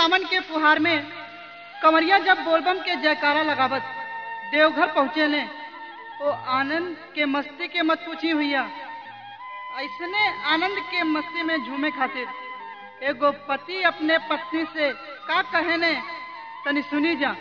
सावन के फुहार में कंवरिया जब बोलबम के जयकारा लगावत देवघर पहुँचे ने वो आनंद के मस्ती के मत पूछी हुईया ऐसने आनंद के मस्ती में झूमे खातिर एगो पति अपने पत्नी से का कहे ने तनी सुनी जा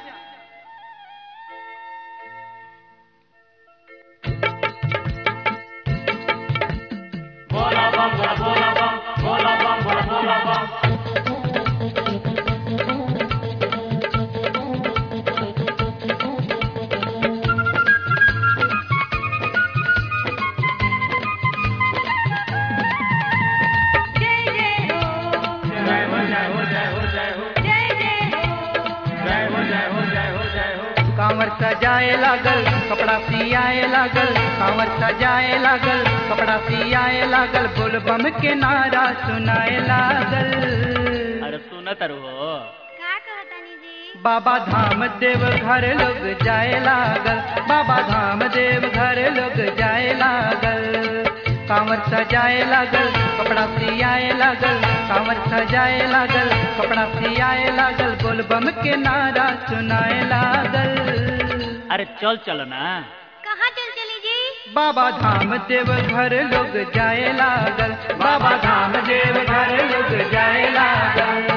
कांवर सजाए लागल कपड़ा सियाए लागल कांवर सजाए लागल कपड़ा सियाए लागल बोल बम के नारा सुनाए लागल अरे सुन तरु हो का कहतानी जी बाबा धाम देव घर लोग जाए लागल बाबा धाम देव घर लोग जाए लागल कांवर सजाए लागल कपड़ा सियाए लागल कांवर सजाए लागल कपड़ा सियाए लागल बोल बम के नारा सुनाए लागल अरे चल चलो ना कहाँ चल चली जी बाबा धाम देव घर लोग जाए लागल बाबा धाम देव घर लोग जाए लागल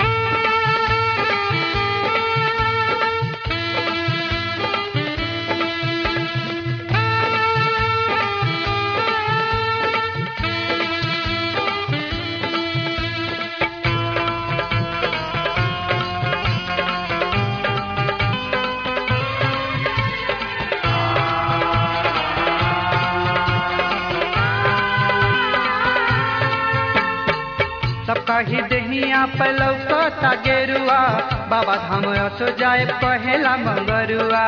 सबका ही दहिया पलौकता गेरुआ बाबा धाम असो जाए पहला मंगरुआ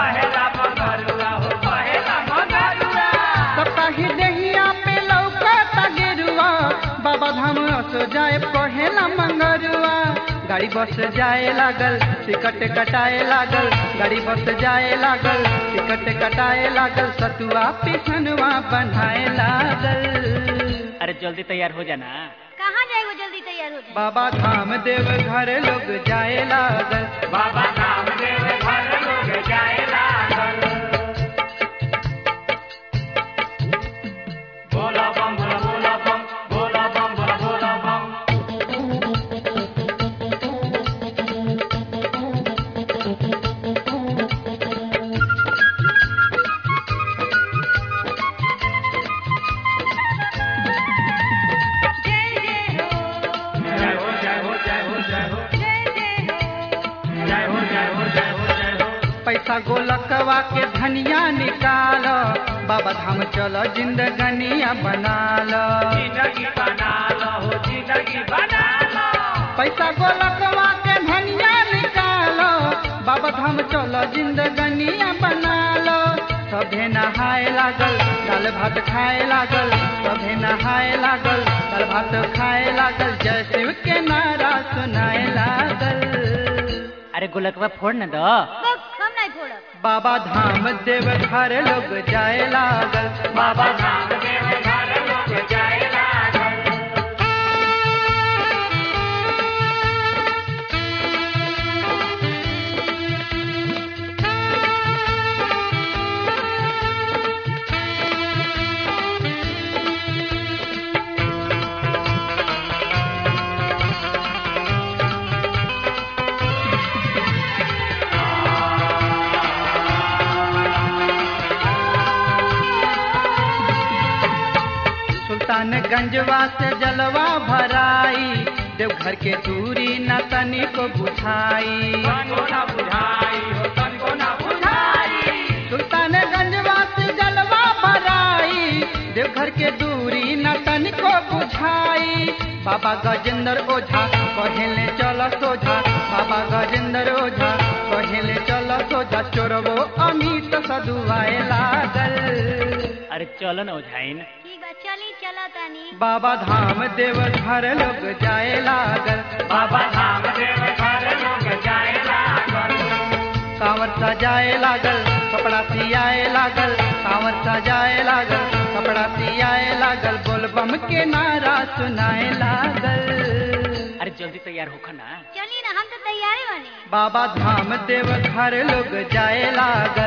सबका ही दहिया पे लौकता गेरुआ बाबा धाम असो जाए पहला मंगरुआ गाड़ी बस जाए लागल टिकट कटाए लागल गाड़ी बस जाए लागल टिकट कटाए लागल सतुआ पिछनवा बनाए लागल अरे जल्दी तैयार हो जाना कहाँ जाए वो जल्दी तैयार हो जाए बाबा धाम देव घर लोग जाए लागल बाबा धाम देव घर लोग जाए लागल बोला बम बोला बोला बम बोला बम बोला बोला बम पैसा गोलकवा के धनिया निकाल बाबा धाम चलो जिंदगनिया बना लो पैसा गोलकवा के धनिया निकाल बाबा धाम चलो जिंदगनिया बना लो सभे नहाए लागल दाल भात खाए लागल सभे नहाए लागल दाल भात खाए लागल जय शिव के नारा सुनाए लागल अरे गोलकवा फोड़ न दो बस हम नहीं फोड़ब बाबा धाम देव घर लोग जाए लागल बाबा धाम देव घर लोग जाए लागल सुल्तानगंजवा से जलवा भराई देवघर के दूरी न तनी को बुझाई सुल्तानगंजवा से जलवा भराई देवघर के दूरी न तनी को बुझाई बाबा गजेंद्र ओझा कहेले चल सोझा बाबा गजेंद्र ओझा कहेले चल सोझा चोरबो अमित सदुआए लागल अरे चलो न ओझाइन ठीक बा चली चला तानी बाबा धाम देव घर लोग जाए लागल बाबा धाम देव घर लोग जाए लागल कांवर सजाए लागल कपड़ा सियाए लागल कांवर सजाए लागल कपड़ा सियाए लागल बोल बम के नारा सुनाए लागल अरे जल्दी तैयार होखा ना चली ना हम तो तैयार ही बनी बाबा धाम देव घर लोग जाए लागल